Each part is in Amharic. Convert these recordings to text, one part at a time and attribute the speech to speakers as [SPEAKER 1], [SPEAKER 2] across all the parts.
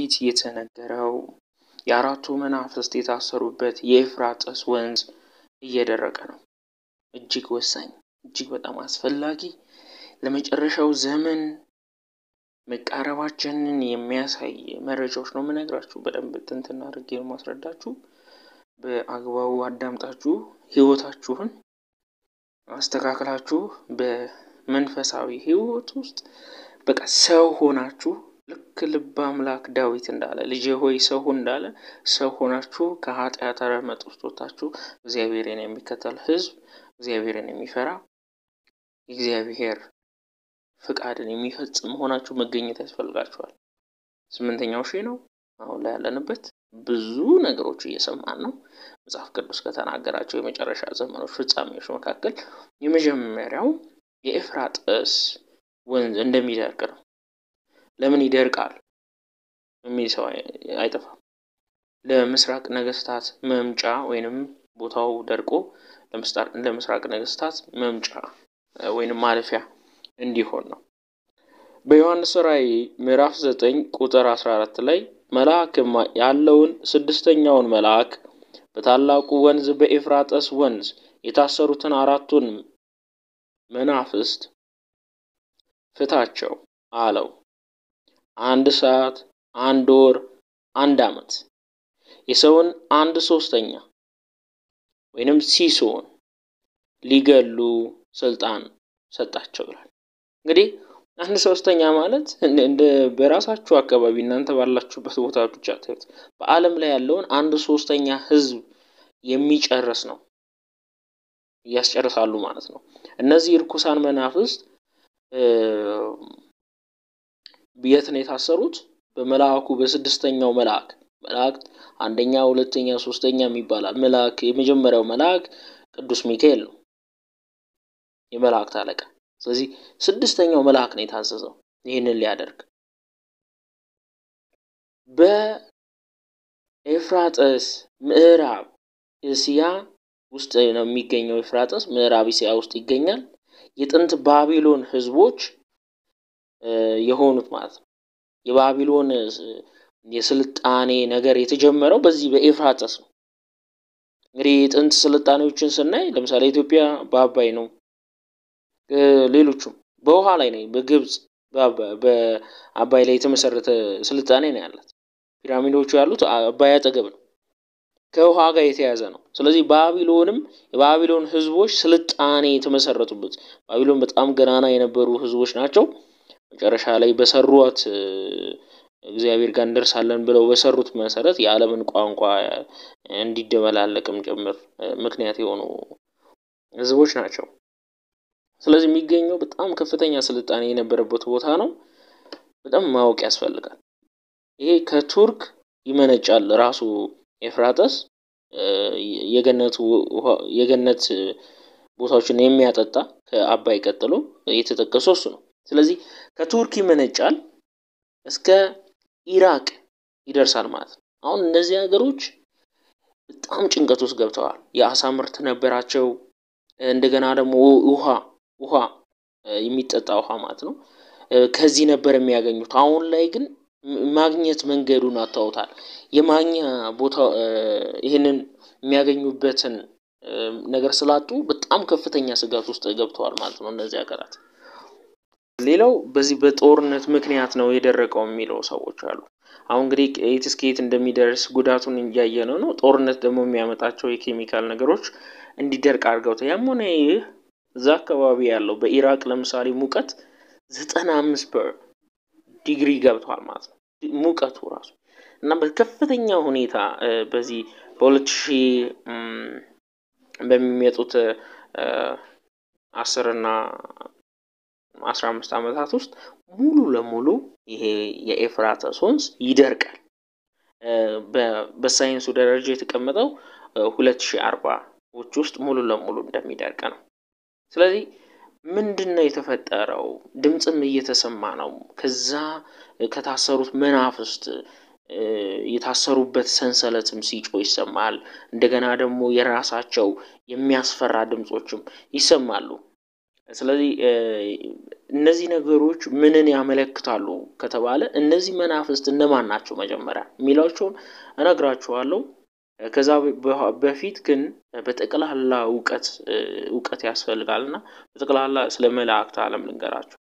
[SPEAKER 1] ትንቢት የተነገረው የአራቱ መናፍስት የታሰሩበት የኤፍራጥስ ወንዝ እየደረቀ ነው። እጅግ ወሳኝ፣ እጅግ በጣም አስፈላጊ ለመጨረሻው ዘመን መቃረባችንን የሚያሳይ መረጃዎች ነው የምነግራችሁ። በደንብ ትንትና አድርጌ ነው ማስረዳችሁ። በአግባቡ አዳምጣችሁ ህይወታችሁን አስተካክላችሁ በመንፈሳዊ ህይወት ውስጥ በቃ ሰው ሆናችሁ ልክ ልበ አምላክ ዳዊት እንዳለ ልጄ ሆይ ሰው ሁን እንዳለ ሰው ሆናችሁ ከኃጢአት ረመጥ ውስጥ ወጥታችሁ እግዚአብሔርን የሚከተል ህዝብ እግዚአብሔርን የሚፈራ እግዚአብሔር ፍቃድን የሚፈጽም መሆናችሁ መገኘት ያስፈልጋችኋል። ስምንተኛው ሺህ ነው አሁን ላይ ያለንበት። ብዙ ነገሮች እየሰማን ነው። መጽሐፍ ቅዱስ ከተናገራቸው የመጨረሻ ዘመኖች ፍጻሜዎች መካከል የመጀመሪያው የኤፍራጥስ ወንዝ እንደሚደርቅ ነው። ለምን ይደርቃል የሚል ሰው አይጠፋም። ለምስራቅ ነገስታት መምጫ ወይንም ቦታው ደርቆ ለምስራቅ ነገስታት መምጫ ወይንም ማለፊያ እንዲሆን ነው። በዮሐንስ ራእይ ምዕራፍ 9 ቁጥር 14 ላይ መልአክም ያለውን ስድስተኛውን መልአክ በታላቁ ወንዝ በኤፍራጠስ ወንዝ የታሰሩትን አራቱን መናፍስት ፍታቸው አለው። አንድ ሰዓት፣ አንድ ወር፣ አንድ ዓመት የሰውን አንድ ሶስተኛ ወይንም ሲሶን ሊገሉ ስልጣን ሰጣቸው ይላል። እንግዲህ አንድ ሶስተኛ ማለት እንደ በራሳችሁ አካባቢ እናንተ ባላችሁበት ቦታ ብቻ ታዩት፣ በዓለም ላይ ያለውን አንድ ሶስተኛ ህዝብ የሚጨርስ ነው። እያስጨርሳሉ ማለት ነው። እነዚህ እርኩሳን መናፍስት የት ነው የታሰሩት? በመልአኩ በስድስተኛው መልአክ መልአክ አንደኛ፣ ሁለተኛ፣ ሶስተኛ የሚባላል መልአክ የመጀመሪያው መልአክ ቅዱስ ሚካኤል ነው የመላእክት አለቃ። ስለዚህ ስድስተኛው መልአክ ነው የታዘዘው ይህንን ሊያደርግ በኤፍራጥስ ምዕራብ እስያ ውስጥ ነው የሚገኘው። ኤፍራጥስ ምዕራብ እስያ ውስጥ ይገኛል። የጥንት ባቢሎን ህዝቦች የሆኑት ማለት ነው። የባቢሎን የስልጣኔ ነገር የተጀመረው በዚህ በኤፍራጥስ ነው። እንግዲህ የጥንት ስልጣኔዎችን ስናይ ለምሳሌ ኢትዮጵያ በአባይ ነው። ሌሎቹም በውሃ ላይ ነው። በግብፅ በአባይ ላይ የተመሰረተ ስልጣኔ ነው ያላት። ፒራሚዶቹ ያሉት አባይ አጠገብ ነው። ከውሃ ጋር የተያዘ ነው። ስለዚህ ባቢሎንም የባቢሎን ህዝቦች ስልጣኔ የተመሰረቱበት ባቢሎን በጣም ገናና የነበሩ ህዝቦች ናቸው። መጨረሻ ላይ በሰሯት እግዚአብሔር ጋር እንደርሳለን ብለው በሰሩት መሰረት የዓለምን ቋንቋ እንዲደበላለቅም ጭምር ምክንያት የሆኑ ህዝቦች ናቸው። ስለዚህ የሚገኘው በጣም ከፍተኛ ስልጣኔ የነበረበት ቦታ ነው። በጣም ማወቅ ያስፈልጋል። ይሄ ከቱርክ ይመነጫል ራሱ ኤፍራጠስ የገነት ቦታዎችን የሚያጠጣ ከአባይ ቀጥሎ የተጠቀሰው እሱ ነው። ስለዚህ ከቱርክ ይመነጫል እስከ ኢራቅ ይደርሳል ማለት ነው። አሁን እነዚህ ሀገሮች በጣም ጭንቀት ውስጥ ገብተዋል። የአሳ ምርት ነበራቸው። እንደገና ደግሞ ውሃ ውሃ የሚጠጣ ውሃ ማለት ነው ከዚህ ነበር የሚያገኙት። አሁን ላይ ግን ማግኘት መንገዱን አታውታል። የማግኛ ቦታ ይህንን የሚያገኙበትን ነገር ስላጡ በጣም ከፍተኛ ስጋት ውስጥ ገብተዋል ማለት ነው እነዚህ ሀገራት። ሌላው በዚህ በጦርነት ምክንያት ነው የደረቀው የሚለው ሰዎች አሉ። አሁን እንግዲህ የት እስከ የት እንደሚደርስ ጉዳቱን እያየን ነው። ጦርነት ደግሞ የሚያመጣቸው የኬሚካል ነገሮች እንዲደርቅ አድርገውታል። ያም ሆነ ይህ እዛ አካባቢ ያለው በኢራቅ ለምሳሌ ሙቀት ዘጠና አምስት ዲግሪ ገብቷል ማለት ነው ሙቀቱ ራሱ እና በከፍተኛ ሁኔታ በዚህ በሁለት ሺህ በሚመጡት አስር እና አስራ አምስት ዓመታት ውስጥ ሙሉ ለሙሉ ይሄ የኤፍራጥስ ወንዝ ይደርቃል። በሳይንሱ ደረጃ የተቀመጠው ሁለት ሺህ አርባዎች ውስጥ ሙሉ ለሙሉ እንደሚደርቅ ነው። ስለዚህ ምንድን ነው የተፈጠረው? ድምፅም እየተሰማ ነው። ከዛ ከታሰሩት መናፍስት የታሰሩበት ሰንሰለትም ሲጮ ይሰማል። እንደገና ደግሞ የራሳቸው የሚያስፈራ ድምፆችም ይሰማሉ። ስለዚህ እነዚህ ነገሮች ምንን ያመለክታሉ ከተባለ እነዚህ መናፍስት እነማን ናቸው መጀመሪያ የሚላቸውን እነግራችኋለሁ። ከዛ በፊት ግን በጠቅላላ እውቀት እውቀት ያስፈልጋል እና በጠቅላላ ስለ መላእክት ዓለም ልንገራችሁ።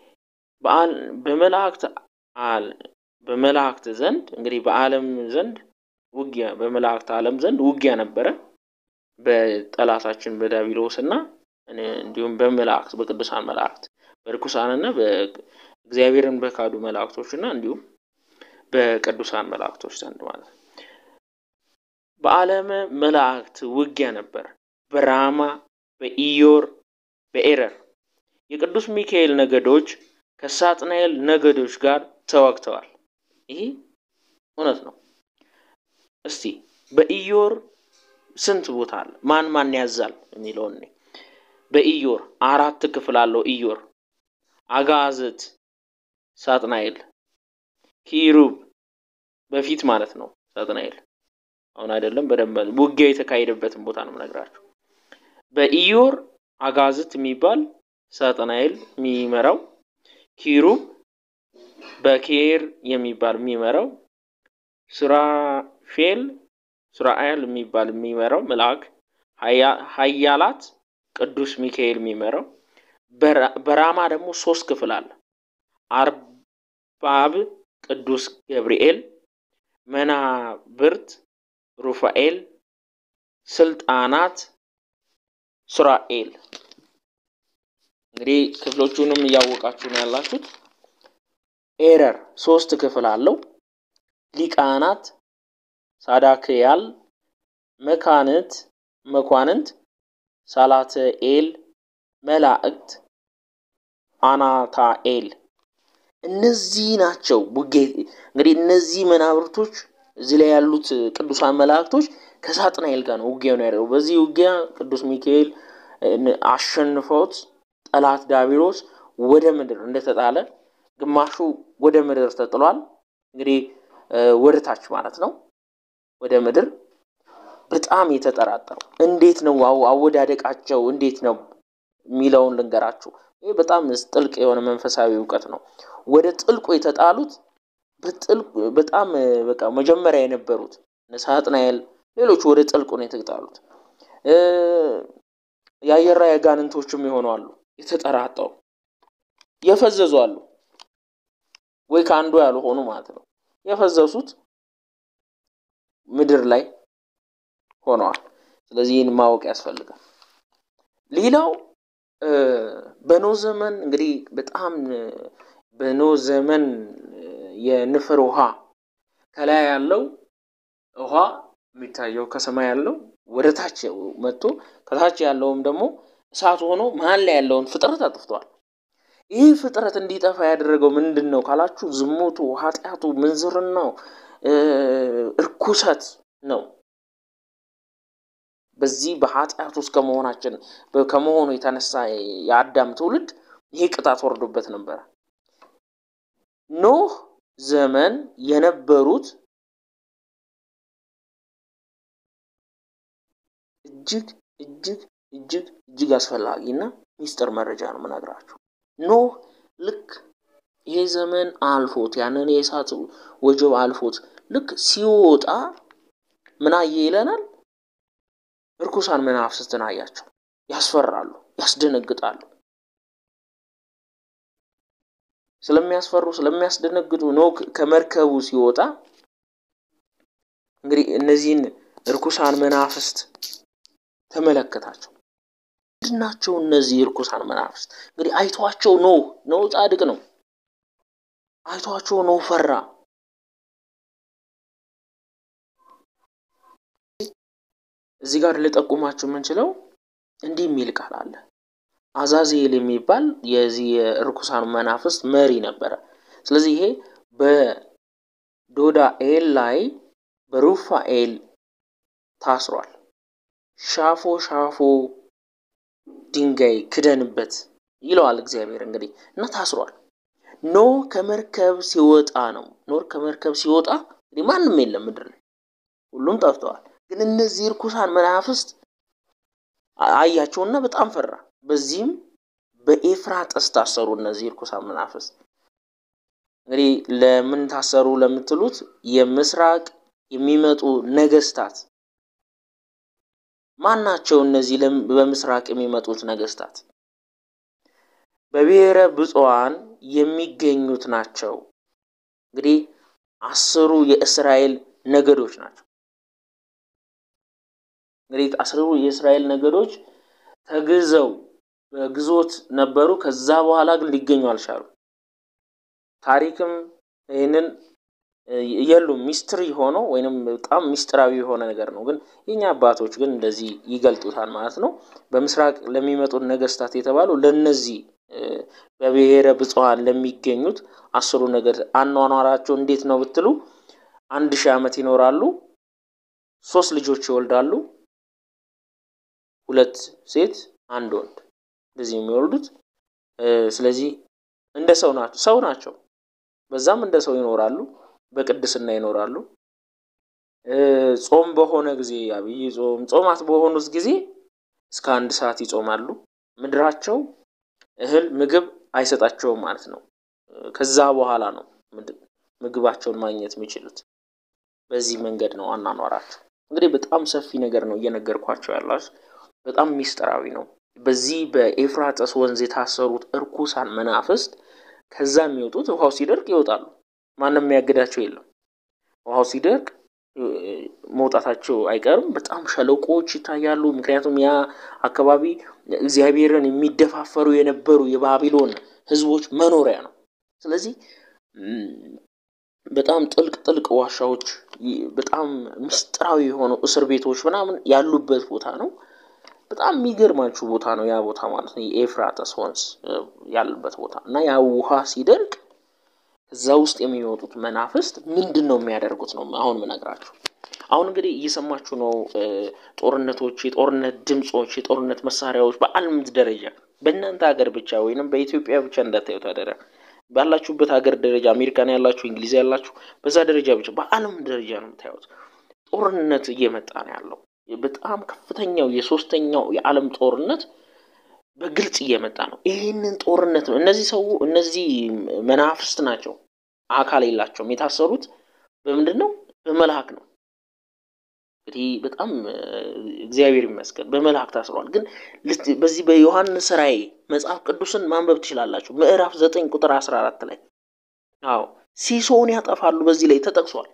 [SPEAKER 1] በመላእክት በመላእክት ዘንድ እንግዲህ በዓለም ዘንድ ውጊያ በመላእክት ዓለም ዘንድ ውጊያ ነበረ በጠላታችን በዳቢሎስ እና እንዲሁም በመላእክት በቅዱሳን መላእክት በርኩሳንና እግዚአብሔርን በካዱ መላእክቶች እና እንዲሁም በቅዱሳን መላእክቶች ዘንድ ማለት ነው። በዓለመ መላእክት ውጊያ ነበር። በራማ በኢዮር በኤረር የቅዱስ ሚካኤል ነገዶች ከሳጥናኤል ነገዶች ጋር ተዋግተዋል። ይህ እውነት ነው። እስቲ በኢዮር ስንት ቦታ አለ? ማን ማን ያዛል የሚለውን በኢዮር አራት ክፍል አለው። ኢዮር አጋዝት፣ ሳጥናኤል፣ ኪሩብ በፊት ማለት ነው። ሳጥናኤል አሁን አይደለም፣ በደንብ ውጊያ የተካሄደበትን ቦታ ነው የምነግራችሁ። በኢዮር አጋዝት የሚባል ሳጥናኤል የሚመራው፣ ኪሩብ በኬር የሚባል የሚመራው፣ ሱራፌል ሱራኤል የሚባል የሚመራው መልአክ፣ ኃያላት ቅዱስ ሚካኤል የሚመራው። በራማ ደግሞ ሶስት ክፍል አለ። አርባብ ቅዱስ ገብርኤል፣ መናብርት ሩፋኤል፣ ስልጣናት ሱራኤል። እንግዲህ ክፍሎቹንም እያወቃችሁ ነው ያላችሁት። ኤረር ሶስት ክፍል አለው። ሊቃናት ሳዳክያል፣ መካንት መኳንንት፣ ሳላትኤል፣ መላእክት፣ አናታኤል እነዚህ ናቸው። ውጌ እንግዲህ እነዚህ መናብርቶች እዚህ ላይ ያሉት ቅዱሳን መላእክቶች ከሳጥናኤል ጋር ነው ውጊያውን ያደረገው። በዚህ ውጊያ ቅዱስ ሚካኤል አሸንፈውት ጠላት ዳቢሎስ ወደ ምድር እንደተጣለ ግማሹ ወደ ምድር ተጥሏል። እንግዲህ ወደ ታች ማለት ነው ወደ ምድር በጣም የተጠራጠሩ እንዴት ነው አወዳደቃቸው እንዴት ነው የሚለውን ልንገራችሁ። ይህ በጣም ጥልቅ የሆነ መንፈሳዊ እውቀት ነው። ወደ ጥልቁ የተጣሉት በጣም በቃ መጀመሪያ የነበሩት ሳጥናኤል፣ ሌሎች ወደ ጥልቁ ነው የተጣሉት። የአየር ላይ አጋንንቶችም የሆኑ አሉ፣ የተጠራጠሩ የፈዘዙ አሉ፣ ወይ ከአንዱ ያልሆኑ ማለት ነው። የፈዘሱት ምድር ላይ ሆነዋል። ስለዚህ ይህን ማወቅ ያስፈልጋል። ሌላው በኖ ዘመን እንግዲህ በጣም በኖ ዘመን የንፍር ውሃ ከላይ ያለው ውሃ የሚታየው ከሰማይ ያለው ወደ ታች መጥቶ ከታች ያለውም ደግሞ እሳት ሆኖ መሀል ላይ ያለውን ፍጥረት አጥፍቷል። ይህ ፍጥረት እንዲጠፋ ያደረገው ምንድን ነው ካላችሁ፣ ዝሙቱ፣ ኃጢአቱ፣ ምንዝርናው፣ እርኩሰት ነው። በዚህ በኃጢአት ውስጥ ከመሆናችን ከመሆኑ የተነሳ የአዳም ትውልድ ይህ ቅጣት ወርዶበት ነበረ። ኖህ ዘመን የነበሩት እጅግ እጅግ እጅግ እጅግ አስፈላጊ እና ሚስጥር መረጃ ነው የምነግራችሁ። ኖህ ልክ ይሄ ዘመን አልፎት ያንን የእሳት ወጀብ አልፎት ልክ ሲወጣ ምን አየ ይለናል? እርኩሳን መናፍስትን አያቸው። ያስፈራሉ፣ ያስደነግጣሉ። ስለሚያስፈሩ ስለሚያስደነግጡ ኖህ ከመርከቡ ሲወጣ እንግዲህ እነዚህን እርኩሳን መናፍስት ተመለከታቸው። ምንድናቸው እነዚህ እርኩሳን መናፍስት? እንግዲህ አይቷቸው ኖህ ኖህ ጻድቅ ነው። አይቷቸው ኖህ ፈራ። እዚህ ጋር ልጠቁማችሁ የምንችለው እንዲህ የሚል ቃል አለ። አዛዜል የሚባል የዚህ የእርኩሳን መናፍስት መሪ ነበረ። ስለዚህ ይሄ በዶዳኤል ላይ በሩፋኤል ታስሯል። ሻፎ ሻፎ ድንጋይ ክደንበት ይለዋል እግዚአብሔር እንግዲህ እና ታስሯል። ኖህ ከመርከብ ሲወጣ ነው። ኖህ ከመርከብ ሲወጣ እንግዲህ ማንም የለም ምድር ላይ ሁሉም ጠፍተዋል። ግን እነዚህ እርኩሳን መናፍስት አያቸውና በጣም ፈራ። በዚህም በኤፍራጥስ ታሰሩ እነዚህ ርኩሳን መናፍስት። እንግዲህ ለምን ታሰሩ ለምትሉት የምስራቅ የሚመጡ ነገስታት ማን ናቸው? እነዚህ በምስራቅ የሚመጡት ነገስታት በብሔረ ብፁዓን የሚገኙት ናቸው። እንግዲህ አስሩ የእስራኤል ነገዶች ናቸው። እንግዲህ አስሩ የእስራኤል ነገዶች ተግዘው በግዞት ነበሩ። ከዛ በኋላ ግን ሊገኙ አልቻሉ። ታሪክም ይህንን የሉም ሚስትሪ ሆኖ ወይንም በጣም ሚስጥራዊ የሆነ ነገር ነው። ግን የኛ አባቶች ግን እንደዚህ ይገልጡታል ማለት ነው። በምስራቅ ለሚመጡት ነገስታት የተባሉ ለነዚህ በብሔረ ብፁዓን ለሚገኙት አስሩ ነገድ አኗኗራቸው እንዴት ነው ብትሉ አንድ ሺህ ዓመት ይኖራሉ። ሶስት ልጆች ይወልዳሉ። ሁለት ሴት አንድ ወንድ እንደዚህ የሚወልዱት ስለዚህ እንደ ሰው ናቸው ሰው ናቸው። በዛም እንደ ሰው ይኖራሉ፣ በቅድስና ይኖራሉ። ጾም በሆነ ጊዜ አብይ ጾም ጾማት በሆኑት ጊዜ እስከ አንድ ሰዓት ይጾማሉ። ምድራቸው እህል ምግብ አይሰጣቸውም ማለት ነው። ከዛ በኋላ ነው ምግባቸውን ማግኘት የሚችሉት። በዚህ መንገድ ነው አኗኗራቸው። እንግዲህ በጣም ሰፊ ነገር ነው እየነገርኳቸው ያላችሁ፣ በጣም ሚስጥራዊ ነው። በዚህ በኤፍራጥስ ወንዝ የታሰሩት እርኩሳን መናፍስት ከዛ የሚወጡት ውሃው ሲደርቅ ይወጣሉ። ማንም የሚያግዳቸው የለም። ውሃው ሲደርቅ መውጣታቸው አይቀርም። በጣም ሸለቆዎች ይታያሉ። ምክንያቱም ያ አካባቢ እግዚአብሔርን የሚደፋፈሩ የነበሩ የባቢሎን ሕዝቦች መኖሪያ ነው። ስለዚህ በጣም ጥልቅ ጥልቅ ዋሻዎች፣ በጣም ምስጢራዊ የሆኑ እስር ቤቶች ምናምን ያሉበት ቦታ ነው። በጣም የሚገርማችሁ ቦታ ነው ያ ቦታ ማለት ነው። የኤፍራጥስ ወንዝ ያለበት ቦታ እና ያ ውሃ ሲደርቅ እዛ ውስጥ የሚወጡት መናፍስት ምንድን ነው የሚያደርጉት ነው አሁን ምነግራችሁ። አሁን እንግዲህ እየሰማችሁ ነው። ጦርነቶች፣ የጦርነት ድምፆች፣ የጦርነት መሳሪያዎች በዓለም ደረጃ በእናንተ ሀገር ብቻ ወይንም በኢትዮጵያ ብቻ እንዳታዩት አደራ። ባላችሁበት ሀገር ደረጃ አሜሪካን ያላችሁ፣ እንግሊዝ ያላችሁ በዛ ደረጃ ብቻ በዓለም ደረጃ ነው የምታዩት። ጦርነት እየመጣ ነው ያለው። በጣም ከፍተኛው የሶስተኛው የዓለም ጦርነት በግልጽ እየመጣ ነው። ይህንን ጦርነት ነው እነዚህ ሰው እነዚህ መናፍስት ናቸው። አካል የላቸውም። የታሰሩት በምንድን ነው? በመልአክ ነው። እንግዲህ በጣም እግዚአብሔር ይመስገን በመልአክ ታስሯል። ግን በዚህ በዮሐንስ ራእይ መጽሐፍ ቅዱስን ማንበብ ትችላላችሁ። ምዕራፍ ዘጠኝ ቁጥር አስራ አራት ላይ አዎ ሲሶውን ያጠፋሉ በዚህ ላይ ተጠቅሷል።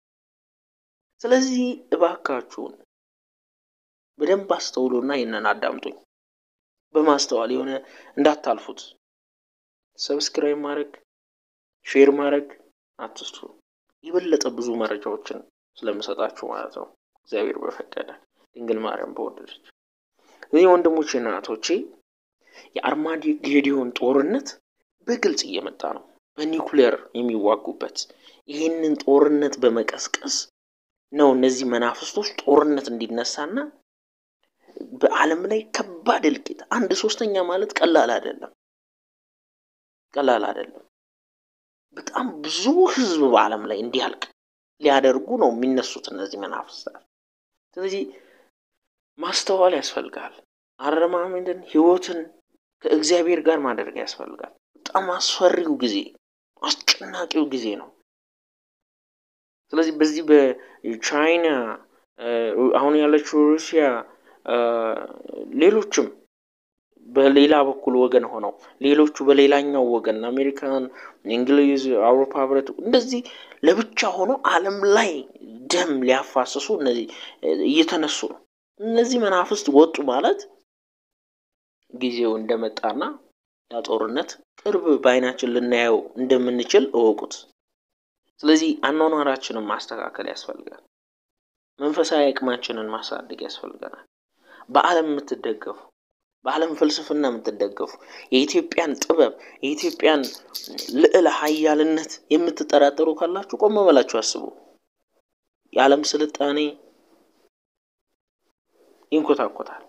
[SPEAKER 1] ስለዚህ እባካችሁን በደንብ አስተውሉና ይህንን አዳምጡኝ በማስተዋል የሆነ እንዳታልፉት። ሰብስክራይብ ማድረግ ሼር ማድረግ አትስቱ። የበለጠ ብዙ መረጃዎችን ስለምሰጣችሁ ማለት ነው። እግዚአብሔር በፈቀደ ድንግል ማርያም በወደደች። እዚህ ወንድሞቼና እህቶቼ የአርማጌዶን ጦርነት በግልጽ እየመጣ ነው። በኒውክሌር የሚዋጉበት ይህንን ጦርነት በመቀስቀስ ነው እነዚህ መናፍስቶች ጦርነት እንዲነሳና በዓለም ላይ ከባድ እልቂት አንድ ሶስተኛ ማለት ቀላል አይደለም፣ ቀላል አይደለም። በጣም ብዙ ሕዝብ በዓለም ላይ እንዲያልቅ ሊያደርጉ ነው የሚነሱት እነዚህ መናፍስታት። ስለዚህ ማስተዋል ያስፈልጋል። አረማመድን ህይወትን ከእግዚአብሔር ጋር ማድረግ ያስፈልጋል። በጣም አስፈሪው ጊዜ፣ አስጨናቂው ጊዜ ነው። ስለዚህ በዚህ በቻይና አሁን ያለችው ሩሲያ ሌሎችም በሌላ በኩል ወገን ሆነው ሌሎቹ በሌላኛው ወገን አሜሪካን፣ እንግሊዝ፣ አውሮፓ ህብረት እንደዚህ ለብቻ ሆኖ ዓለም ላይ ደም ሊያፋስሱ እነዚህ እየተነሱ ነው። እነዚህ መናፍስት ወጡ ማለት ጊዜው እንደመጣና ያ ጦርነት ቅርብ በዓይናችን ልናየው እንደምንችል እወቁት። ስለዚህ አኗኗራችንን ማስተካከል ያስፈልጋል። መንፈሳዊ አቅማችንን ማሳደግ ያስፈልገናል። በዓለም የምትደገፉ በዓለም ፍልስፍና የምትደገፉ የኢትዮጵያን ጥበብ የኢትዮጵያን ልዕለ ሀያልነት የምትጠራጠሩ ካላችሁ ቆም በላችሁ አስቡ። የዓለም ስልጣኔ ይንኮታኮታል።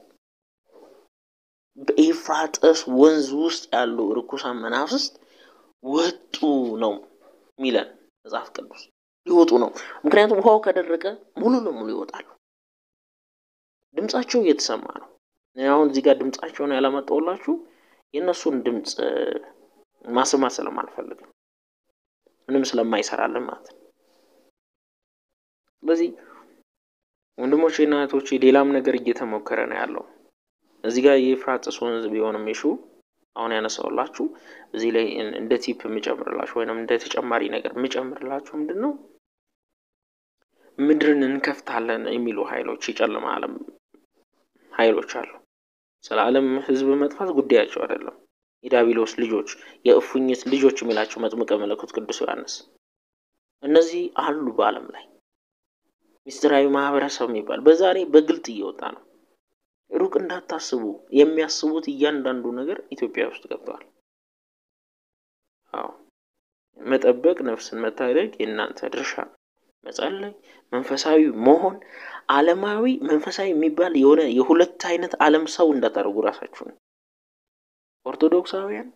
[SPEAKER 1] በኤፍራጥስ ወንዝ ውስጥ ያሉ ርኩሳን መናፍስት ወጡ ነው የሚለን መጽሐፍ ቅዱስ። ሊወጡ ነው። ምክንያቱም ውሃው ከደረቀ ሙሉ ለሙሉ ይወጣሉ። ድምጻቸው እየተሰማ ነው። አሁን እዚህ ጋር ድምጻቸውን ያላመጣሁላችሁ የእነሱን ድምፅ ማሰማት ስለማልፈልግም ምንም ስለማይሰራልን ማለት ነው። ስለዚህ ወንድሞቼ እና እህቶቼ ሌላም ነገር እየተሞከረ ነው ያለው። እዚህ ጋር የኤፍራጥስ ወንዝ ቢሆንም የሹ አሁን ያነሳውላችሁ እዚህ ላይ እንደ ቲፕ የምጨምርላችሁ ወይም እንደ ተጨማሪ ነገር የምጨምርላችሁ ምንድን ነው ምድርን እንከፍታለን የሚሉ ኃይሎች የጨለማ ዓለም ኃይሎች አሉ። ስለ ዓለም ሕዝብ መጥፋት ጉዳያቸው አይደለም። የዳቢሎስ ልጆች የእፉኝት ልጆች የሚላቸው መጥምቀ መለኮት ቅዱስ ዮሐንስ እነዚህ አሉ በዓለም ላይ ሚስጥራዊ ማህበረሰብ የሚባል በዛሬ በግልጥ እየወጣ ነው። ሩቅ እንዳታስቡ የሚያስቡት እያንዳንዱ ነገር ኢትዮጵያ ውስጥ ገብተዋል። አዎ መጠበቅ፣ ነፍስን መታደግ የእናንተ ድርሻ ነው። መጸለይ፣ መንፈሳዊ መሆን፣ ዓለማዊ መንፈሳዊ የሚባል የሆነ የሁለት አይነት ዓለም ሰው እንዳታደርጉ ራሳችሁን። ኦርቶዶክሳውያን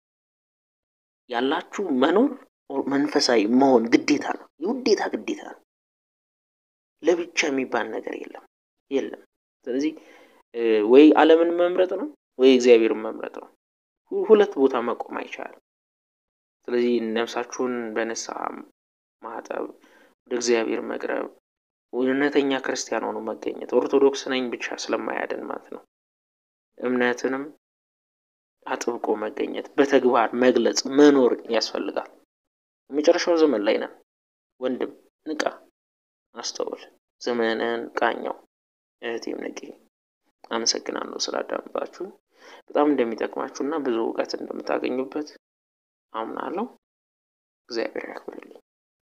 [SPEAKER 1] ያላችሁ መኖር መንፈሳዊ መሆን ግዴታ ነው። የውዴታ ግዴታ ነው። ለብቻ የሚባል ነገር የለም የለም። ስለዚህ ወይ ዓለምን መምረጥ ነው ወይ እግዚአብሔርን መምረጥ ነው። ሁለት ቦታ መቆም አይቻልም። ስለዚህ ነፍሳችሁን በንስሐ ማጠብ፣ ወደ እግዚአብሔር መቅረብ፣ እውነተኛ ክርስቲያን ሆኖ መገኘት ኦርቶዶክስ ነኝ ብቻ ስለማያድን ማለት ነው። እምነትንም አጥብቆ መገኘት፣ በተግባር መግለጽ፣ መኖር ያስፈልጋል። የመጨረሻው ዘመን ላይ ነን። ወንድም ንቃ፣ አስተውል፣ ዘመንን ቃኘው። እህቴም ንቂ። አመሰግናለሁ ስላዳመጣችሁ። በጣም እንደሚጠቅማችሁ እና ብዙ እውቀት እንደምታገኙበት አምናለሁ። እግዚአብሔር ያክብርልኝ።